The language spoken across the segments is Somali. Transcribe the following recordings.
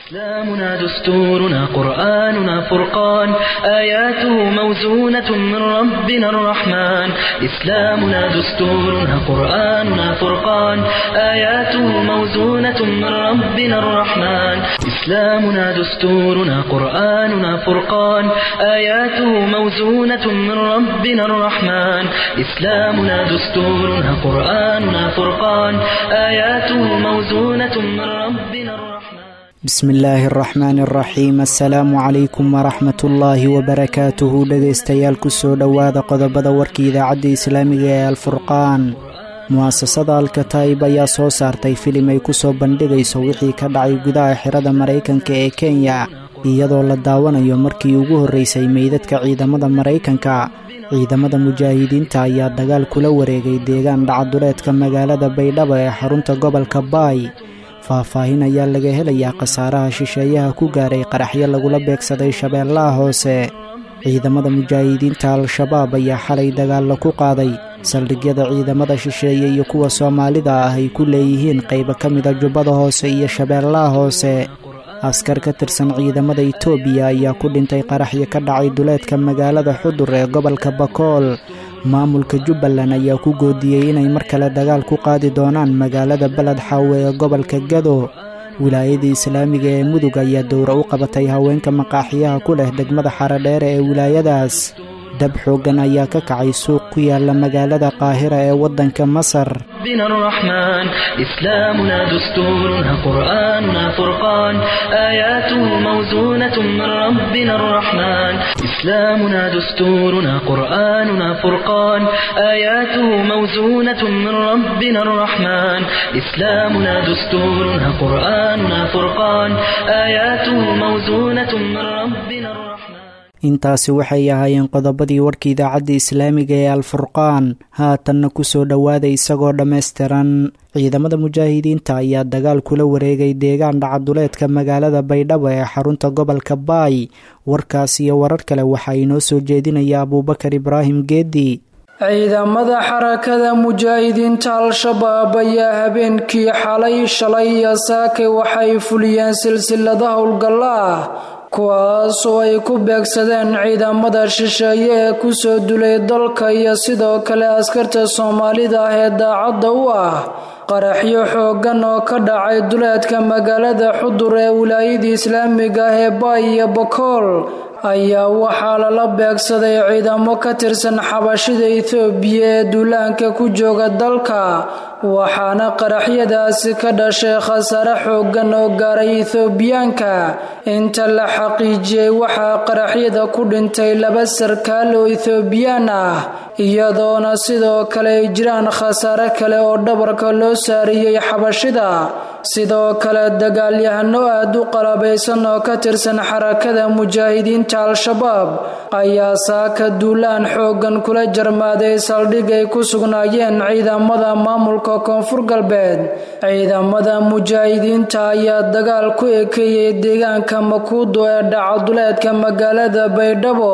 إسلامنا دستورنا قرآننا فرقان آياته موزونة من ربنا الرحمن إسلامنا دستورنا قرآننا فرقان آياته موزونة من ربنا الرحمن إسلامنا دستورنا قرآننا فرقان آياته موزونة من ربنا الرحمن إسلامنا دستورنا قرآننا فرقان آياته موزونة من ربنا الرحمن bismi illaahi araxmaani araxiim assalaamu calaykum waraxmatullaahi wabarakaatuhu dhegaystayaal kusoo dhowaada qodobada warkii idaacadda islaamiga ee alfurqaan mu'asasada alkataib ayaa soo saartay filim ay kusoo bandhigayso wixii ka dhacay gudaha xirada maraykanka ee kenya iyadoo la daawanayo markii ugu horreysay meydadka ciidamada maraykanka ciidamada mujaahidiinta ayaa dagaal kula wareegay deegaan dhacaduleedka magaalada baydhabo ee xarunta gobolka baay faahfaahin ayaa laga helayaa khasaaraha shisheeyaha ku gaaray qaraxyo lagula beegsaday shabeellaha hoose ciidamada mujaahidiinta al-shabaab ayaa xalay dagaalla ku qaaday saldhigyada ciidamada shisheeye iyo kuwa soomaalida ah ay ku leeyihiin qaybo ka mida jubbada hoose iyo shabeellaha hoose askar ka tirsan ciidamada itoobiya ayaa ku dhintay qaraxyo ka dhacay duleedka magaalada xudur ee gobolka bakool maamulka jubbaland ayaa ku goodiyey inay mar kale dagaal ku qaadi doonaan magaalada beled xaawe ee gobolka gado wilaayada islaamiga ee mudug ayaa dowra u qabatay haweenka maqaaxiyaha ku leh degmada xarodheere ee wilaayadaas dab xooggan ayaa ka kacay suuq ku yaala magaalada qaahira ee waddanka masar ربنا الرحمن إسلامنا دستورنا قرآننا فرقان آياته موزونة من ربنا الرحمن إسلامنا دستورنا قرآننا فرقان آياته موزونة من ربنا الرحمن إسلامنا دستورنا قرآننا فرقان آياته موزونة من ربنا الرحمن intaasi waxay ahaayeen qodobadii warka idaacadda islaamiga ee alfurqaan haatanna kusoo dhowaada isagoo dhammaystiran ciidamada mujaahidiinta ayaa dagaal kula wareegay deegaan dhacaduleedka magaalada baydhabo ee xarunta gobolka baay warkaas iyo warar kale waxaa inoo soo jeedinaya abuubakar ibraahim geedi ciidamada xarakada mujaahidiinta al-shabaab ayaa habeenkii xalay shalay iyo saakay waxay fuliyeen silsilada howlgalla ah kuwaasoo ay ku beegsadeen ciidamada shisheeye ee kusoo dulay dalka iyo sidoo kale askarta soomaalida ah ee daacadda u ah qaraxyo xooggan oo ka dhacay duleedka magaalada xudur ee wilaayada islaamiga ah ee baay iyo bakool ayaa waxaa lala beegsaday ciidamo ka tirsan xabashida ethoobiya ee duulaanka ku jooga dalka waxaana qaraxyadaasi ka dhashay khasaare xooggan oo gaaray ethoobiyaanka inta la xaqiijiyey waxaa qaraxyada ku dhintay laba sarkaal oo ethoobiyan ah iyadoona sidoo kale ay jiraan khasaare kale oo dhabarka loo saariyey xabashida sidoo kale dagaalyahano aad u qalabaysan oo ka tirsan xarakada mujaahidiinta al-shabaab ayaa saaka duulaan xooggan kula jarmaaday saldhig ay ku sugnaayeen ciidamada maamulka koonfur galbeed ciidamada mujaahidiinta ayaa dagaal ku ekeeyey deegaanka makuudo ee dhacaduleedka magaalada baydhabo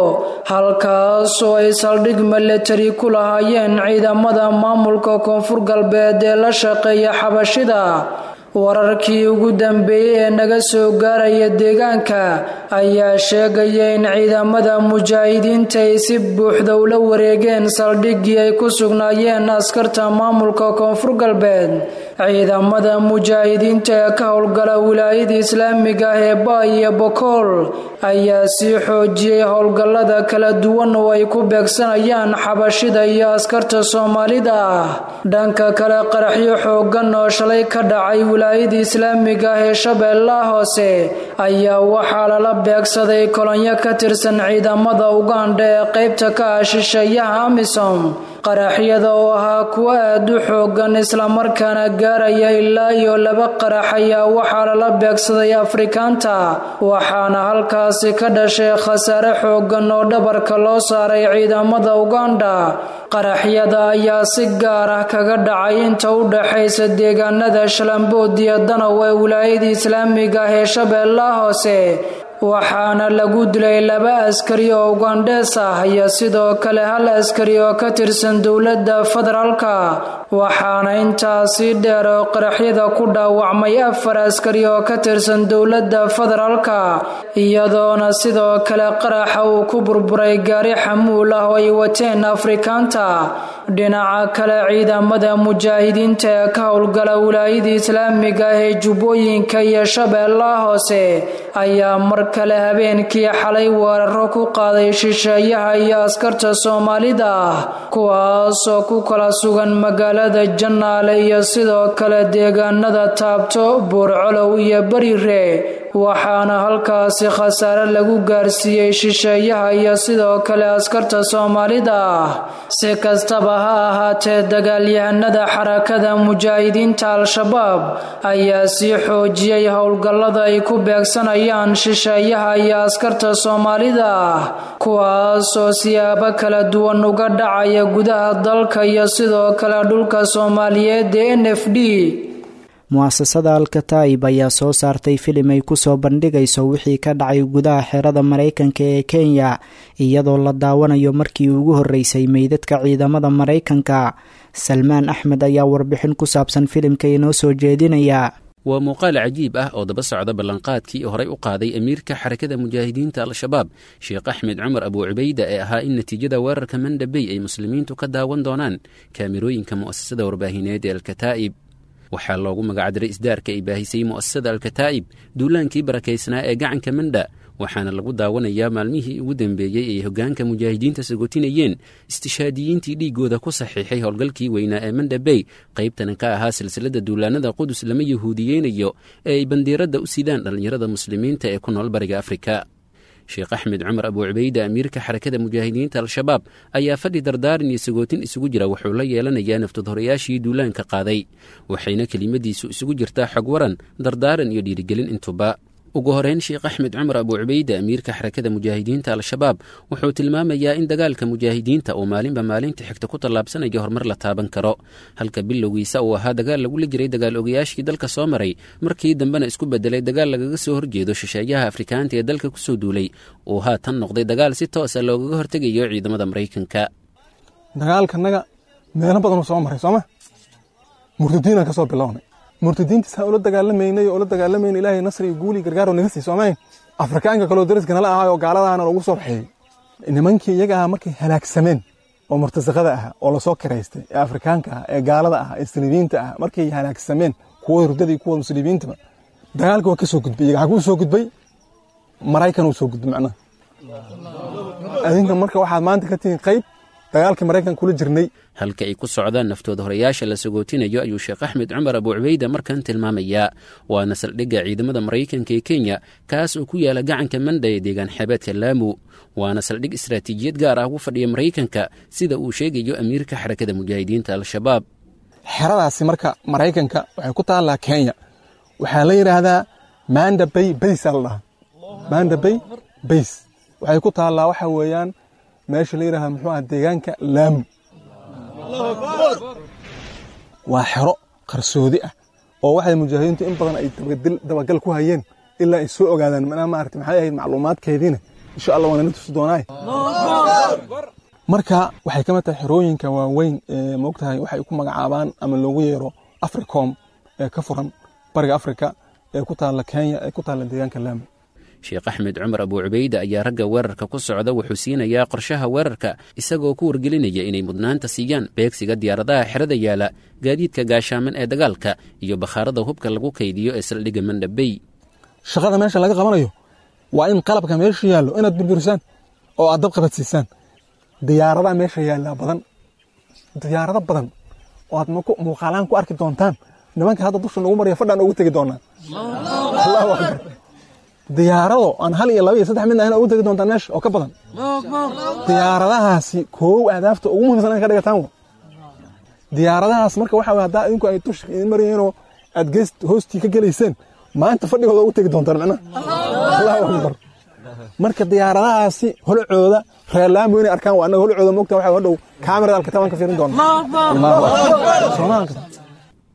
halkaasoo ay saldhig milatari ku lahaayeen ciidamada maamulka koonfur galbeed ee la shaqeeya xabashida wararkii ugu dambeeyey ee naga soo gaaraya deegaanka ayaa sheegaya in ciidamada mujaahidiinta ay si buuxda ula wareegeen saldhiggii ay ku sugnaayeen askarta maamulka koonfur galbeed ciidamada mujaahidiinta ee ka howlgala wilaayada islaamiga ah ee baay iyo bokool ayaa sii xoojiyey howlgallada kala duwan oo ay ku beegsanayaan xabashida iyo askarta soomaalida ah dhanka kale qaraxyo xooggan oo shalay ka dhacay wilaayada islaamiga ah ee shabeellaha hoose ayaa waxaa lala beegsaday kolonyo ka tirsan ciidamada ugandha ee qaybta ka ah shisheeyaha amisom qaraxyada oo ahaa kuwo aad u xoogan islamarkaana gaaraya ilaa iyo laba qarax ayaa waxaa lala beegsaday afrikaanta waxaana halkaasi ka dhashay khasaare xoogan oo dhabarka loo saaray ciidamada ugandha qaraxyada ayaa si gaar ah kaga dhacay inta u dhaxaysa deegaanada shalambood iyo danow ee wilaayada islaamiga ah ee shabeellaha hoose waxaana lagu dilay laba askari oo ugandhees ah iyo sidoo kale hal askari oo ka tirsan dowladda federaalka waxaana intaasi dheer oo qaraxyada ku dhaawacmay afar askari oo ka tirsan dowladda federaalka iyadoona sidoo kale qaraxa uu ku burburay gaari xamuul ah oo ay wateen afrikaanta dhinaca kale ciidamada mujaahidiinta ee ka howlgala wilaayada islaamiga ah ee jubbooyinka iyo shabeellaha hoose ayaa mar kale habeenkii xalay weeraro ku qaaday shisheeyaha iyo askarta soomaalida ah kuwaasoo ku kala sugan magaalada jannaale iyo sidoo kale deegaanada taabto buurcolow iyo berire waxaana halkaasi khasaare lagu gaarsiiyey shisheeyaha iyo sidoo kale askarta soomaalida ah si kastaba ha ahaatee dagaalyahanada xarakada mujaahidiinta al-shabaab ayaa sii xoojiyey howlgallada ay ku beegsanayaan shisheeyaha iyo askarta soomaalida ah kuwaasoo siyaabo kala duwan uga dhacaya gudaha dalka iyo sidoo kale dhulka soomaaliyeed ee n f d mu'asasada alkataib ayaa soo saartay filim ay kusoo bandhigayso wixii ka dhacay gudaha xerada maraykanka ee kenya iyadoo la daawanayo markii ugu horreysay meydadka ciidamada maraykanka salmaan axmed ayaa warbixin ku saabsan filimka inoo soo jeedinaya waa muuqaal cajiib ah oo daba socda ballanqaadkii horey u qaaday amiirka xarakada mujaahidiinta al-shabaab sheekh axmed cumar abuu cubayda ee ahaa in natiijada weerarka mandhabey ay muslimiintu ka daawan doonaan kaamirooyinka mu'asasada warbaahineed ee alkataa'ib waxaa loogu magacdiray isdaarka ay baahisay mu'asasada alkataa'ib duulaankii barakaysnaa ee gacanka mandha waxaana lagu daawanayaa maalmihii ugu dambeeyey ay hoggaanka mujaahidiinta sagotinayeen istishaadiyiintii dhiiggooda ku saxiixay howlgalkii weynaa ee mandhabey qaybtana ka ahaa silsiladda duulaannada qudus lama yahuudiyeynayo ee ay bandiiradda u sidaan dhallinyarada muslimiinta ee ku nool bariga afrika sheekh axmed cumar abuu cubayda amiirka xarakada mujaahidiinta al-shabaab ayaa fadhi dardaaran iyo sagootin isugu jira wuxuu la yeelanayaa naftadhorayaashii duulaanka qaaday waxayna kelimadiisu isugu jirtaa xog waran dardaaran iyo dhiirigelin intuba ugu horeyn sheekh axmed cumar abuu cubayda amiirka xarakada mujaahidiinta al-shabaab wuxuu tilmaamayaa in dagaalka mujaahidiinta uu maalinba maalinta xigta ku tallaabsanayo horumar la taaban karo halka bilowgiisa uu ahaa dagaal lagula jiray dagaal ogayaashii dalka soo maray markii dambena isku bedelay dagaal lagaga soo horjeedo shisheeyaha afrikaanta ee dalka kusoo duulay uu haatan noqday dagaal si toosa loogaga hortegayo ciidamada maraykanka dagaalkanaga meelo badanuu soo maray sooma murtadiinaan ka soo bilownay murtadiintiisaan ula dagaalamaynay oo ula dagaalamayna ilaahay nasri iyo guuli gargaaroo naga sii soomayn afrikaanka kaloo dariska nala ahaay oo gaaladaana lagu soo baxeeyey nimankii iyaga aha markay halaagsameen oo murtasaqada ah oo lasoo kiraystay ee afrikaanka ah ee gaalada ah ee saliibiinta ah markay halaagsameen kuwa hurdada iyo kuwa muslimiintaba dagaalka waa ka soo gudbay iyaga xaguu soo gudbay maraykan uu soo gudbay macnaha adinka marka waxaad maanta ka tihiin qayb dagaalkii maraykan kula jirnay halka ay ku socdaan naftooda horayaasha la sagootinayo ayuu sheekh axmed cumar abuu cubayda markan tilmaamayaa waana saldhigga ciidamada maraykanka ee kenya kaas oo ku yaala gacanka mandha ee deegaan xeebeedka laamu waana saldhig istaraatiijiyad gaar ah ugu fadhiya maraykanka sida uu sheegayo amiirka xarakada mujaahidiinta al-shabaab xeradaasi marka maraykanka waxay ku taallaa kenya waxaa la yidhaahdaa manda bay bays aa la dhahaa manda bay bays waxay ku taallaa waxa weeyaan meesha la yidhahda muxuu aha deegaanka laamu waa xero qarsoodi ah oo waxay mujaahidiintu in badan ay dabagal ku hayeen ilaa ay soo ogaadaan manaa maarata maxay ahayd macluumaadkeediina insha allah waanala tusi doonaaye marka waxay ka mid tahay xerooyinka waaweyn ee moogtahay waxay ku magacaabaan ama loogu yeero africom ee ka furan bariga afrika ee ku taalla kenya ee ku taalla deegaanka laamu sheekh axmed cumar abuu cubayda ayaa ragga weerarka ku socda wuxuu siinayaa qorshaha weerarka isagoo ku wargelinaya inay mudnaanta siiyaan beegsiga diyaaradaha xerada yaala gaadiidka gaashaaman ee dagaalka iyo bakhaarada hubka lagu kaydiyo ee saldhigga mandhabey shaqada meesha laga qabanayo waa in qalabka meesha yaallo inaad burburisaan oo aad dab qabadsiisaan diyaaradaha meesha yaallaa badan diyaarado badan oo aad muuqaalaan ku arki doontaan nimanka hadda dusha nagu maraya fadhaan ugu tegi doonaa allahu akbar diyaarado aan hal iyo laba iyo saddex midna ahna ugu tegi doontaan meesha oo ka badan diyaaradahaasi koow ahdaafta ugu muhiimsan in ka dhigataan wa diyaaradahaas marka waxa weye haddaa idinku ay dusha idin marayeenoo aad gees hoostii ka gelayseen maanta fadhigooda ugu tegi doontaan macnaha allahu akbar marka diyaaradahaasi holcooda reer laamo inay arkaan waa annaga holcooda moogta waxa hadhow kaamirada alkataabaan ka fiirin doona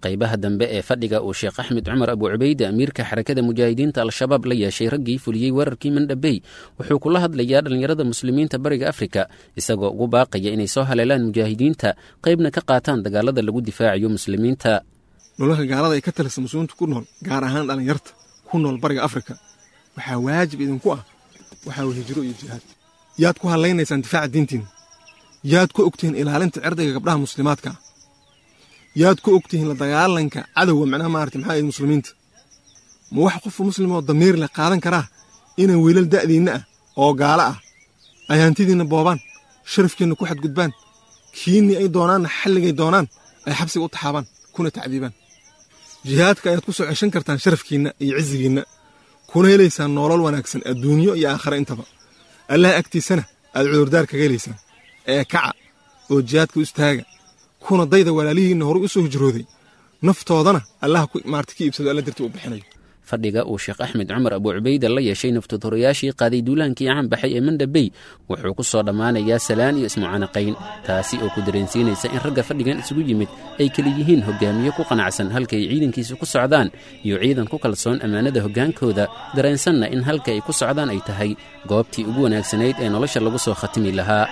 qaybaha dambe ee fadhiga uu sheekh axmed cumar abu cubayde amiirka xarakada mujaahidiinta al-shabaab la yeeshay raggii fuliyey weerarkii mandhabey wuxuu kula hadlayaa dhallinyarada muslimiinta bariga afrika isagoo ugu baaqaya inay soo haleelaan mujaahidiinta qaybna ka qaataan dagaalada lagu difaacayo muslimiinta nololka gaalada ay ka talisa muslimiinta ku nool gaar ahaan dhallinyarta ku nool bariga afrika waxaa waajib idinku ah waxaa hijiro iyo jihaad yaad ku hadlaynaysaan difaaca diintiina yaad ku ogtihiin ilaalinta cirdiga gabdhaha muslimaadka ah yaad ku ogtihiin la dagaalanka cadowga macnaha maarata maxaa ahayd muslimiinta ma wax qofka muslim oo damiir leh qaadan karaa inay wiilal da'diinna ah oo gaalo ah ay hantidiinna boobaan sharafkiinna ku xadgudbaan kiinnii ay doonaanna xalligay doonaan ay xabsiga u taxaabaan kuna tacdiibaan jihaadka ayaad ku soo ceshan kartaan sharafkiinna iyo cizigiinna kuna helaysaan noolol wanaagsan adduunyo iyo aakhare intaba allaha agtiisana aad cudurdaar kaga helaysaan ee kaca oo jihaadka u istaaga kuna dayda walaalihiinna horay u soo hijrooday naftoodana allaha maarta ka iibsado alla dartii u bixinayo fadhiga uu sheekh axmed cumar abu cubayda la yeeshay naftoodhorayaashii qaaday duulaankii caanbaxay ee mandhabey wuxuu ku soo dhammaanayaa salaan iyo ismucanaqayn taasi oo ku dareensiinaysa in ragga fadhigan isugu yimid ay keli yihiin hogaamiye ku qanacsan halka ay ciidankiisa ku socdaan iyo ciidan ku kalsoon ammaanada hoggaankooda dareensanna in halka ay ku socdaan ay tahay goobtii ugu wanaagsanayd ee nolosha lagu soo khatimi lahaa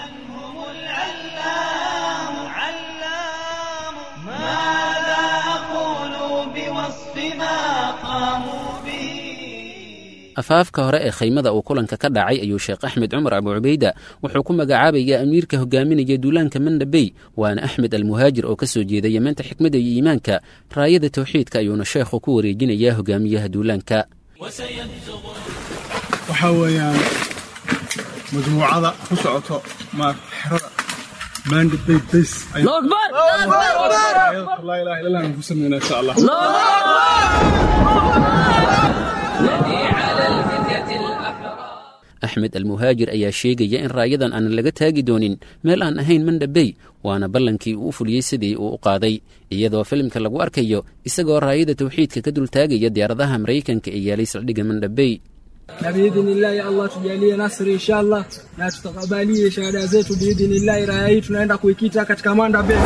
afaafka hore ee khaymada uu kulanka ka dhacay ayuu sheekh axmed cumar abu cubayda wuxuu ku magacaabayaa amiirka hogaaminaya duulaanka mandhabey waana axmed almuhaajir oo ka soo jeeda yemeenta xikmadda iyo iimaanka raayada tawxiidka ayuuna sheekhu ku wareejinayaa hogaamiyaha duulaanka waxaa weeyaan majmuucada ku socoto xerada mandhabey bas laa ilaha illa allah ku sameynaa insha allah axmed almuhaajir ayaa sheegaya in raayadan aanan laga taagi doonin meel aan ahayn mandhabey waana ballankii uu u fuliyey sidii uu u qaaday iyadoo filimka lagu arkayo isagoo raayada tawxiidka ka dultaagaya diyaaradaha maraykanka ee yaalay saldhigga mandhabey na biidhnillahi Allah tujalie nasri inshallah na tutakabalie shahada zetu biidhnillahi. Raya hii tunaenda kuikita katika Manda Bay.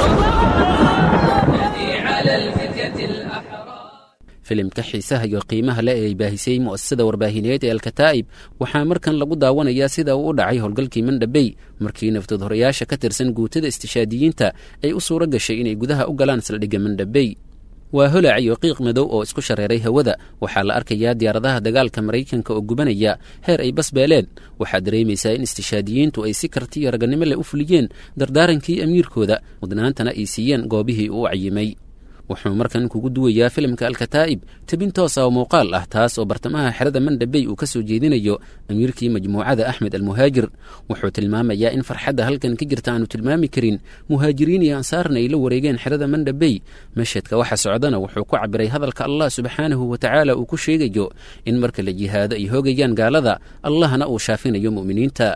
filimka xiisaha iyo qiimaha le ee ay baahisay mu'asasada warbaahineed ee alkataa'ib waxaa markan lagu daawanayaa sida uu u dhacay howlgalkii mandhabey markii naftood horayaasha ka tirsan guutada istishaadiyiinta ay u suuro gashay inay gudaha u galaan saldhigga mandhabey waa holac iyo qiiq madow oo isku shareeray hawada waxaa la arkayaa diyaaradaha dagaalka maraykanka oo gubanaya heer ay basbeeleen waxaa dareemaysaa in istishaadiyiintu ay si karti iyo raganimo leh u fuliyeen dardaarankii amiirkooda mudnaantana ay siiyeen goobihii uu cayimay wuxuu markan kugu duwayaa filimka alkataa'ib tebin toosa oo muuqaal ah taas oo bartamaha xerada mandhabey uu ka soo jeedinayo amiirkii majmuucada axmed almuhaajir wuxuu tilmaamayaa in farxadda halkan ka jirta aanu tilmaami karin muhaajiriin iyo ansaarna ay la wareegeen xerada mandhabey mashadka waxa socdana wuxuu ku cabiray hadalka allah subxaanahu wa tacaala uu ku sheegayo in marka la jihaado ay hoogayaan gaalada allahna uu shaafinayo mu'miniinta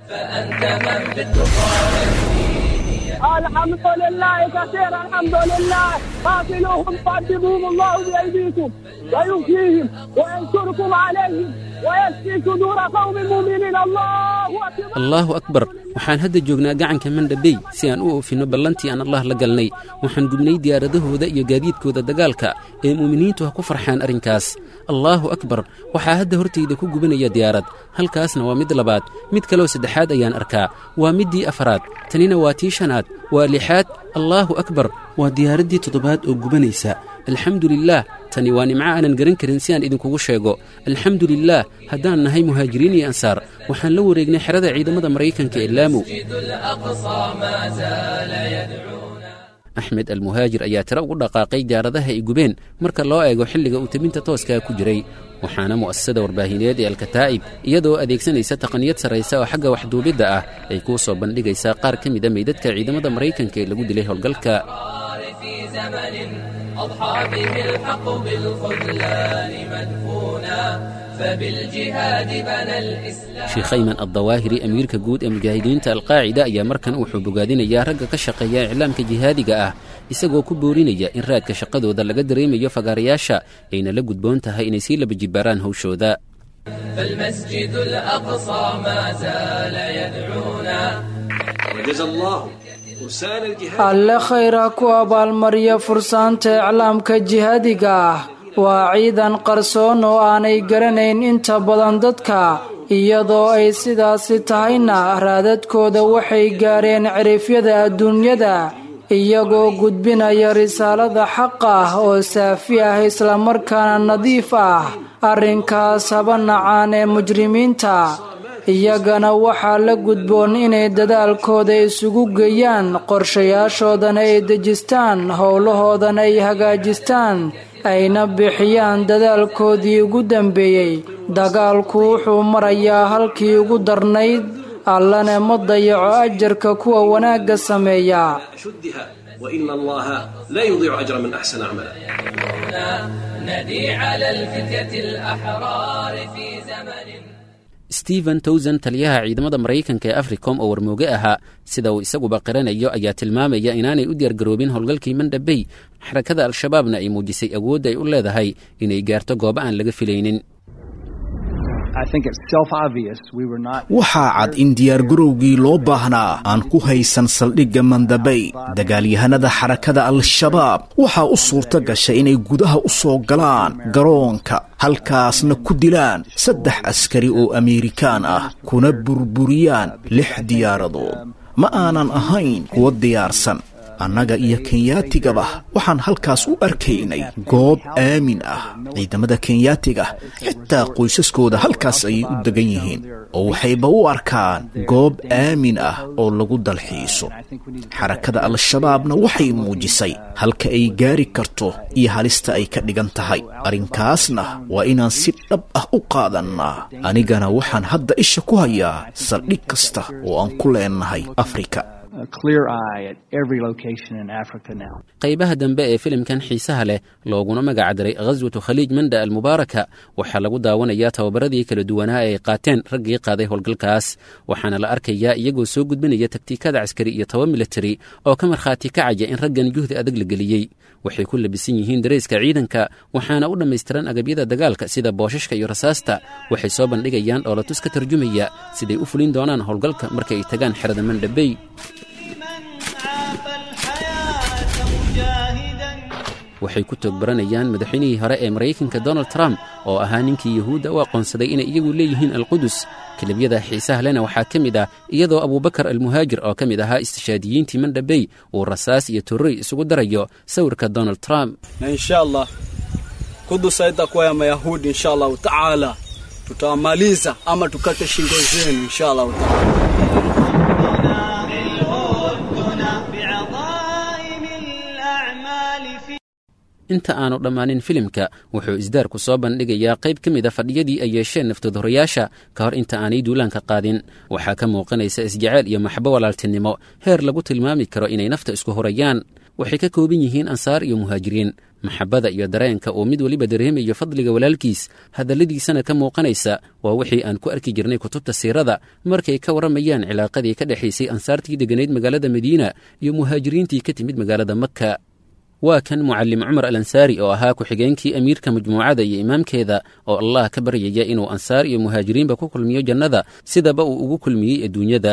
الحمد لله كثيرا الحمد لله قاتلوهم قاتلوهم الله بأيديكم ويؤتيهم وينصركم عليهم ويشفي صدور قوم مؤمنين الله أكبر allaahu akbar waxaan hadda joognaa gacanka mandhabey si aan u oofinno ballantii aan allah la galnay waxaan gubnay diyaaradahooda iyo gaadiidkooda dagaalka ee mu'miniintu ha ku farxaan arrinkaas allaahu akbar waxaa hadda hortayda ku gubanaya diyaarad halkaasna waa mid labaad mid kaloo saddexaad ayaan arkaa waa middii afaraad tanina waa tii shanaad waa lixaad allaahu akbar waa diyaaraddii toddobaad oo gubanaysa alxamdu lilaah tani waa nimco aanan garan karin si aan idinkugu sheego alxamdu lilaah haddaan nahay muhaajiriin iyo ansaar waxaan la wareegnay xerada ciidamada maraykanka ee laamu axmed almuhaajir ayaa tiro ugu dhaqaaqay diyaaradaha ay gubeen marka loo eego xilliga uu tebinta tooskaa ku jiray waxaana mu'asasada warbaahineed ee alkataa'ib iyadoo adeegsanaysa taqniyad sarraysa oo xagga waxduubidda ah ay kuu soo bandhigaysaa qaar ka mida meydadka ciidamada maraykanka ee lagu dilay howlgalka أضحى به الحق بالخذلان مدفونا فبالجهاد بنى الإسلام sheekh ayman addawaahiri amiirka guud ee mujaahidiinta alqaacida ayaa markan wuxuu bogaadinayaa ragga ka shaqeeya iclaamka jihaadiga ah isagoo ku boorinaya in raadka shaqadooda laga dareemayo fagaarayaasha ayna la gudboon tahay inay sii laba jibbaaraan hawshooda فالمسجد الأقصى ما زال يدعونا وجزى الله alle khayra ku abaalmariya fursaanta iclaamka jihaadiga ah waa ciidan qarsoon oo aanay garanayn inta badan dadka iyadoo ay sidaasi tahayna raadadkooda waxay gaareen cirifyada adduunyada iyagoo gudbinaya risaalada xaq ah oo saafi ah islamarkaana nadiif ah arrinkaas haba nacaan ee mujrimiinta iyagana waxaa la gudboon inay dadaalkooda isugu geeyaan qorshayaashoodana ay dejistaan howlahoodana ay hagaajistaan ayna bixiyaan dadaalkoodii ugu dambeeyey dagaalku wuxuu marayaa halkii ugu darnayd allana ma dayaco ajarka kuwa wanaagga sameeya وإن الله لا يضيع أجر من أحسن عملا ندي على الفتية الأحرار في زمن stephen towson taliyaha ciidamada maraykanka ee africom oo warmooge ahaa sida uu isaguba qiranayo ayaa tilmaamaya inaanay u diyaargaroobin howlgalkii mandhabey xarakada al-shabaabna ay muujisay awoodda ay u leedahay inay gaarto goobo aan laga filaynin waxaa cad in diyaargarowgii loo baahnaa aan ku haysan saldhigga mandabay dagaalyahanada xarakada al-shabaab waxaa u suurto gashay inay gudaha u soo galaan garoonka halkaasna ku dilaan saddex askari oo ameerikaan ah kuna burburiyaan lix diyaaradood ma aanan ahayn kuwa diyaarsan annaga iyo kenyaatigaba waxaan halkaas u arkaynay goob aamin ah ciidamada kenyaatiga xitaa qoysaskooda halkaas ayay u degan yihiin oo waxayba u arkaan goob aamin ah oo lagu dalxiiso xarakada al-shabaabna waxay muujisay halka ay gaari karto iyo halista ay ka dhigan tahay arrinkaasna waa inaan si dhab ah u qaadannaa anigana waxaan hadda isha ku hayaa saldhig kasta oo aan ku leennahay afrika qaybaha dambe ee filimkan xiisaha leh looguna magacdaray khaswatu khaliij manda almubaaraka waxaa lagu daawanayaa tababaradii kala duwanaa ee ay qaateen raggii qaaday howlgalkaas waxaana la arkayaa iyagoo soo gudbinaya taktiikada caskari iyo taba militari oo ka markhaati kacaya in raggan juhdi adag la geliyey waxay ku labisan yihiin darayska ciidanka waxaana u dhammaystiran agabyada dagaalka sida boosashka iyo rasaasta waxay soo bandhigayaan dhoolatus ka tarjumaya siday u fulin doonaan howlgalka marka ay tagaan xerada mandhabey waxay ku toogbaranayaan madaxweynihii hore ee maraykanka donald trump oo ahaa ninkii yuhuudda u aqoonsaday inay iyagu leeyihiin alqudus kelibyada xiisaha lena waxaa ka mid ah iyadoo abuubakar almuhaajir oo ka mid ahaa istishaadiyiintii mandhabey uu rasaas iyo torrey isugu darayo sawirka donald trump na insha allah kudus haitakuwa ya mayahudi insha allahu taala tutawamaliza ama tukate shingo zenu insha allahu taala inta aanu dhammaanin filimka wuxuu isdaarku soo bandhigayaa qayb ka mid a fadhiyadii ay yeesheen naftoodhorayaasha ka hor inta aanay duulaanka qaadin waxaa ka muuqanaysa isjaceyl iyo maxbo walaaltinimo heer lagu tilmaami karo inay nafta isku horayaan waxay ka kooban yihiin ansaar iyo muhaajiriin maxabbada iyo dareenka uu mid weliba dareemayo fadliga walaalkiis hadalladiisana ka muuqanaysa waa wixii aan ku arki jirnay kutubta siirada markay ka warramayaan cilaaqadii ka dhexaysay ansaartii degganayd magaalada madiina iyo muhaajiriintii ka timid magaalada makka waa kan mucallim cumar al ansaari oo ahaa ku-xigeenkii amiirka majmuucada iyo imaamkeeda oo allah ka baryaya inuu ansaar iyo muhaajiriinba ku kulmiyo jannada sidaba uu ugu kulmiyey adduunyada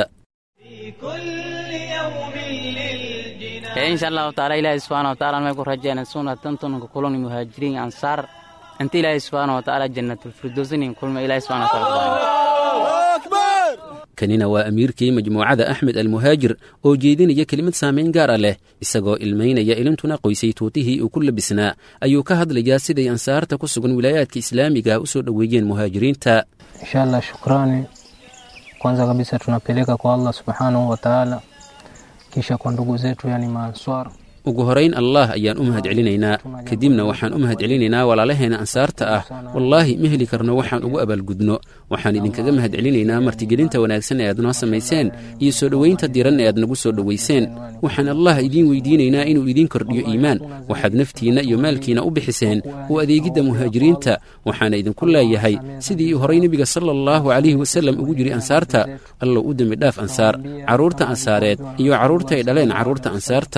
insha allahu taala ilaahi subxaana wa taala may ku rajeyna sunatantunka kulani muhaajiriin ansaar inta ilaahi subxaana wa taala jannatulfirdowsinin kulma ilaahi subxana wa taala kanina waa amiirkii majmuucada axmed almuhaajir oo jeedinaya kelimad saamayn gaara leh isagoo ilmaynaya ilintuna qoysay tuutihii uu ku labisnaa ayuu ka hadlayaa siday ansaarta ku sugan wilaayaadka islaamiga u soo dhoweeyeen muhaajiriinta insha allah shukrani kwanza kabisa tunapeleka kwa allah subhanahu wa taala kisha kwa ndugu zetu yani maanswar ugu horayn allah ayaan u mahad celinaynaa kadibna waxaan u mahad celinaynaa walaalaheena ansaarta ah wallaahi ma heli karno waxaan ugu abaalgudno waxaan idinkaga mahad celinaynaa martigelinta wanaagsan ee aad noo samayseen iyo soo dhowaynta diran ee aad nagu soo dhowayseen waxaan allah idiin weydiinaynaa inuu idiin kordhiyo iimaan waxaad naftiinna iyo maalkiina u bixiseen u adeegidda muhaajiriinta waxaana idinku leeyahay sidii horay nebiga sala allahu calayhi wasallam ugu jiri ansaarta allow u dembi dhaaf ansaar carruurta ansaareed iyo carruurta ay dhaleen carruurta ansaarta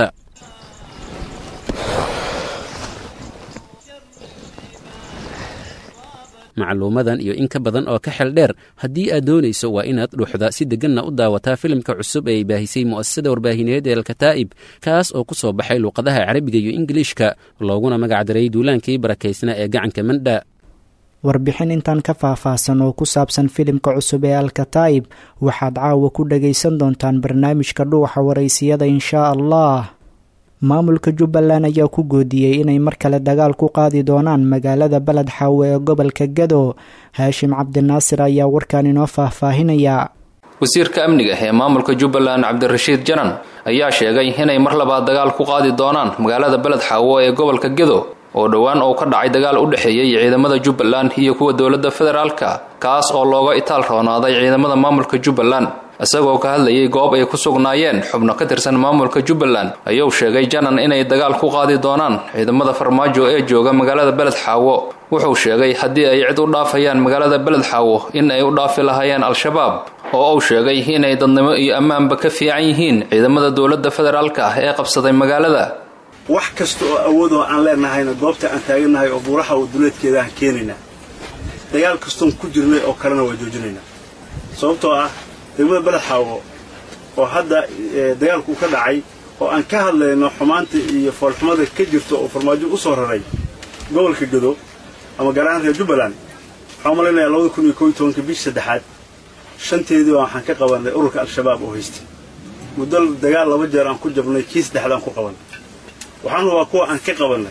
macluumadan iyo in ka badan oo ka xel dheer haddii aad doonayso waa inaad dhuuxda si deganna u daawataa filimka cusub ee ay baahisay mu'asasada warbaahineed ee alkataa'ib kaas oo ku soo baxay luuqadaha carabiga iyo ingiliishka looguna magacdaray duulaankii barakaysna ee gacanka mandha warbixin intaan ka faahfaahsan oo ku saabsan filimka cusub ee alkataa'ib waxaad caawa ku dhagaysan doontaan barnaamijka dhuuxa waraysiyada inshaa allah maamulka jubbaland ayaa ku goodiyey inay mar kale dagaal ku qaadi doonaan magaalada beled xaawe ee gobolka gado haashim cabdinaasir ayaa warkan inoo faahfaahinaya wasiirka amniga ee maamulka jubbaland cabdirashiid janan ayaa sheegay inay mar labaad dagaal ku qaadi doonaan magaalada beled xaawo ee gobolka gedo oo dhowaan uu ka dhacay dagaal u dhexeeyey ciidamada jubbaland iyo kuwa dowladda federaalka kaas oo looga itaal roonaaday ciidamada maamulka jubbaland isagoo ka hadlayay goob ay ku sugnaayeen xubno ka tirsan maamulka jubbaland ayuu sheegay janan inay dagaal ku qaadi doonaan ciidamada farmaajo ee jooga magaalada beled xaawo wuxuu sheegay haddii ay cid u dhaafayaan magaalada beled xaawo in ay u dhaafi lahaayeen al-shabaab oo uu sheegay inay dadnimo iyo ammaanba ka fiican yihiin ciidamada dowladda federaalka ah ee qabsaday magaalada wax kasta oo awoodoo aan leenahayna goobta aan taagannahay oo buuraha oo duleedkeeda aan keenaynaa dagaal kastoon ku jirnay oo kalena waa joojinaynaa sababtoo ah degmada beled xaawo oo hadda dagaalku ka dhacay oo aan ka hadlayno xumaanta iyo foolxumada ka jirto oo farmaajo u soo raray gobolka gado ama gaar ahaan reer jubbaland waxaan malaynayaa labada kun iyo koob iyo tobanka bishii saddexaad shanteedii waxaan ka qabannay ururka al-shabaab oo haystay muddo dagaal laba jeer aan ku jabnay kii saddexaad aan ku qabannay waxaan hubaa kuwa aan ka qabannay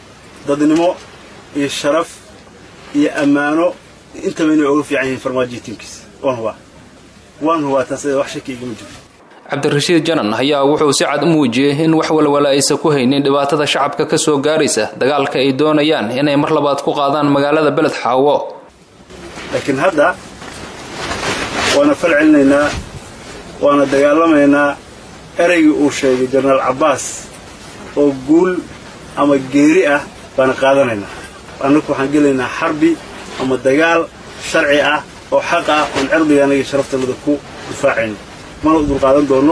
dadnimo iyo sharaf iyo ammaano intaba inay oga fiican yihiin farmaajiya tiimkiisa waan hubaa waan hubaa taas wax shaki igama jirto cabdirashiid janan ayaa wuxuu si cad u muujiyey in wax walwala aysan ku haynin dhibaatada shacabka ka soo gaaraysa dagaalka ay doonayaan inay mar labaad ku qaadaan magaalada beled xaawo laakiin hadda waana fal celinaynaa waana dagaalamaynaa ereygii uu sheegay jenaraal cabbaas oo guul ama geeri ah baana qaadanaynaa annaku waxaan gelaynaa xarbi ama dagaal sharci ah oo xaq ah oon cirdigaanaga iyo sharaftanada ku difaacayno mana u dulqaadan doonno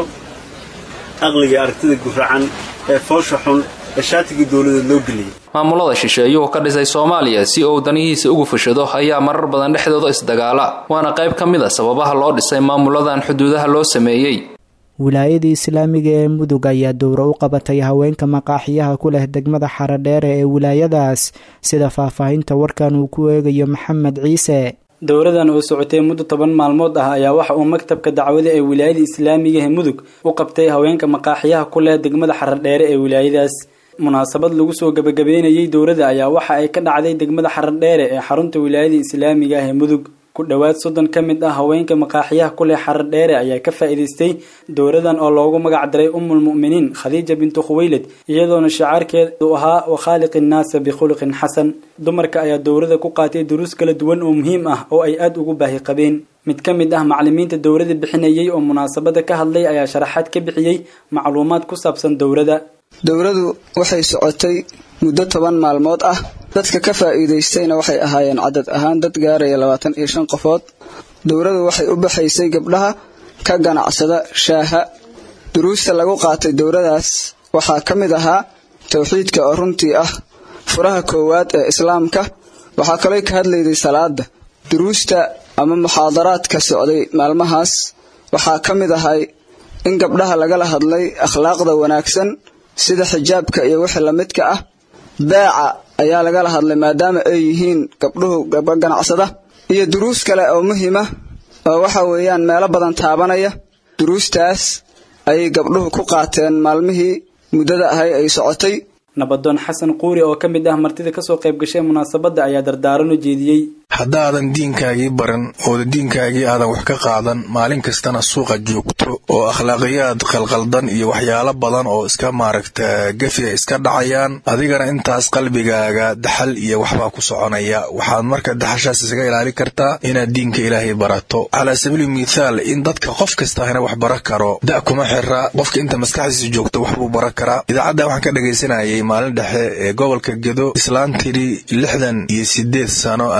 aqliga aragtida guracan ee foosha xun ee shaatigii dowladeed loo geliyey maamulada shisheeyuhu ka dhisay soomaaliya si uu danihiisa ugu fashado ayaa marar badan dhexdooda isdagaala waana qayb ka mid a sababaha loo dhisay maamuladan xuduudaha loo sameeyey wilaayadii islaamiga ee mudug ayaa dowro u qabatay haweenka maqaaxiyaha ku leh degmada xaradheere ee wilaayadaas sida faahfaahinta warkan uu ku eegayo maxamed ciise dowradan oo socotay muddo toban maalmood ah ayaa waxa uu maktabka dacwada ee wilaayada islaamiga ee mudug u qabtay haweenka maqaaxiyaha ku leh degmada xaradheere ee wilaayadaas munaasabad lagu soo gabagabeynayay dowladda ayaa waxa ay ka dhacday degmada xaradheere ee xarunta wilaayada islaamiga ah ee mudug ku dhowaad soddon ka mid ah haweenka maqaaxiyaha ku leh xaradheere ayaa ka faa'iidaystay dowradan oo loogu magac daray umulmu'miniin khadiija bintu khuweylad iyadoona shacaarkeedu ahaa wakhaaliqi innaasa bikhuluqin xasan dumarka ayaa dowrada ku qaatay duruus kala duwan oo muhiim ah oo ay aada ugu baahi qabeen mid ka mid ah macalimiinta dowrada bixinayay oo munaasabada ka hadlay ayaa sharaxaad ka bixiyey macluumaad ku saabsan dowrada dowradu waxay socotay muddo toban maalmood ah dadka ka faa'iidaystayna waxay ahaayeen cadad ahaan dad gaaraya labaatan iyo shan qofood dowradu waxay u baxaysay gabdhaha ka ganacsada shaaha duruusta lagu qaatay dowradaas waxaa ka mid ahaa towxiidka oo runtii ah furaha koowaad ee islaamka waxaa kaloo ka hadlayday salaada duruusta ama muxaadaraadka socday maalmahaas waxaa ka mid ahay in gabdhaha lagala hadlay akhlaaqda wanaagsan sida xijaabka iyo wixii lamidka ah beeca ayaa lagala hadlay maadaama ay yihiin gabdhuhu gabdho ganacsada iyo duruus kale oo muhiima oo waxa weeyaan meelo badan taabanaya duruustaas ayay gabdhuhu ku qaateen maalmihii muddada ahay ay socotay nabadoon xasan quuri oo ka mid ah martida kasoo qayb gashay munaasabadda ayaa dardaaran u jeediyey haddaadan diinkaagii baran ooda diinkaagii aadan wax ka qaadan maalin kastana suuqa joogto oo akhlaaqiyaad qalqaldan iyo waxyaalo badan oo iska maaragta gefiga iska dhacayaan adigana intaas qalbigaaga daxal iyo waxbaa ku soconaya waxaad marka daxashaas isaga ilaali kartaa inaad diinka ilaahay barato calaa sabiili mithaal in dadka qof kastahina wax bara karo da' kuma xira qofka inta maskaxdiisa joogto waxbuu bara karaa idaacadda waxaan ka dhagaysanayay maalin dhexe ee gobolka gedo islaan tiri lixdan iyo sideed sano anoo jira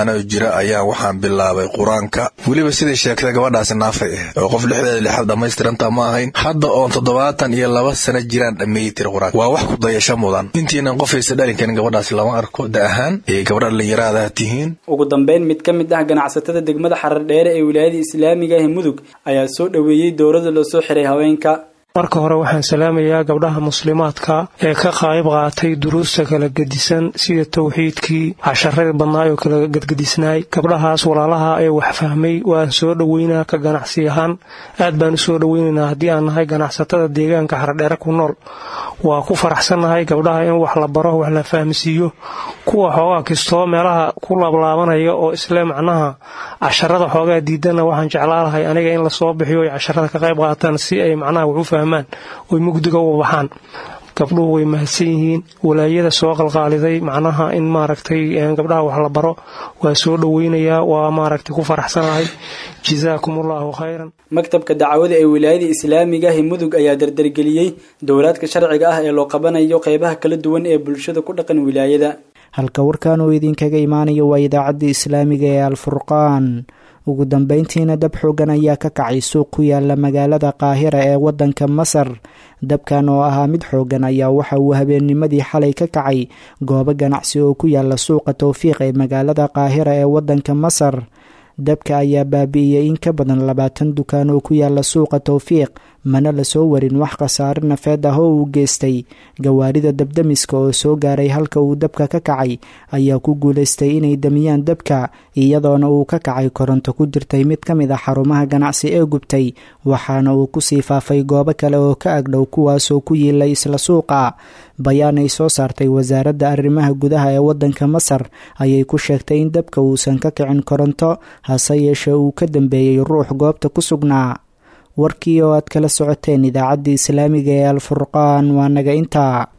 jira ayaa waxaan bilaabay qur-aanka weliba siday sheegtay gabadhaasi naafay ah oo qof lixdeeda lixaad dhammaystiranta ma ahayn hadda oon toddobaatan iyo laba sano jiraan dhammeeyi tiri qur-aanka waa wax ku dayasho mudan intiinan qofaysa dhalin karin gabadhaasi lama arko da ahaan ee gabadha dhallinyaraadaha tihiin ugu dambeyn mid ka mid ah ganacsatada degmada xarardheere ee wilaayada islaamiga ee mudug ayaa soo dhoweeyey dowladda loo soo xiray haweenka marka hore waxaan salaamayaa gabdhaha muslimaadka ee ka qayb qaatay duruusta kala gedisan sida towxiidkii casharadii badnaay oo kala gedgedisnaay gabdhahaas walaalaha ee wax fahmay waan soo dhoweynaa ka ganacsi ahaan aad baan u soo dhoweynaynaa haddii aan nahay ganacsatada deegaanka xardheere ku nool waa ku faraxsannahay gabdhaha in wax la baro wax la fahmsiiyo kuwa xoogaa kistoo meelaha ku laablaabanaya oo isle macnaha casharada xoogaa diidana waxaan jeclaalahay aniga in lasoo bixiyo ay casharada ka qayb qaataan si ay macnaha wax u fahmaan oy mugdiga u baxaan gabdhuhu way mahadsan yihiin walaayada soo qalqaaliday macnaha in maaragtay gabdhaha wax la baro waa soo dhoweynayaa waa maaragtay ku faraxsanahay jazaakum allahu khayran maktabka dacwada ee wilaayada islaamiga ah mudug ayaa dardargeliyey dowlaadka sharciga ah ee loo qabanayo qeybaha kala duwan ee bulshada ku dhaqan wilaayada halka warkan uu idinkaga imaanayo waa idaacadda islaamiga ee alfurqaan ugu dambeyntiina dab xoogan ayaa ka kacay suuq ku yaala magaalada qaahira ee waddanka masar dabkan oo ahaa mid xoogan ayaa waxa uu habeennimadii xalay ka kacay goobo ganacsi oo ku yaala suuqa towfiiq ee magaalada qaahira ee waddanka masar dabka ayaa baabi'iyey in ka badan labaatan dukaan oo ku yaala suuqa towfiiq mana lasoo warin wax khasaare nafeed ah oo uu geystay gawaarida dabdamiska oo soo gaaray halka uu dabka ka kacay ayaa ku guulaystay inay damiyaan dabka iyadoona uu ka kacay koronto ku jirtay mid ka mid a xarumaha ganacsi ee gubtay waxaana uu kusii faafay goobo kale oo ka agdhow kuwaasoo ku yiilay isla suuqa bayaan ay soo saartay wasaaradda arrimaha gudaha ee waddanka masar ayay ku sheegtay in dabka uusan ka kicin koronto hase yeeshee uu ka dambeeyey ruux goobta ku sugnaa warkii oo aad kala socoteen idaacaddii islaamiga ee alfurqaan waa naga intaa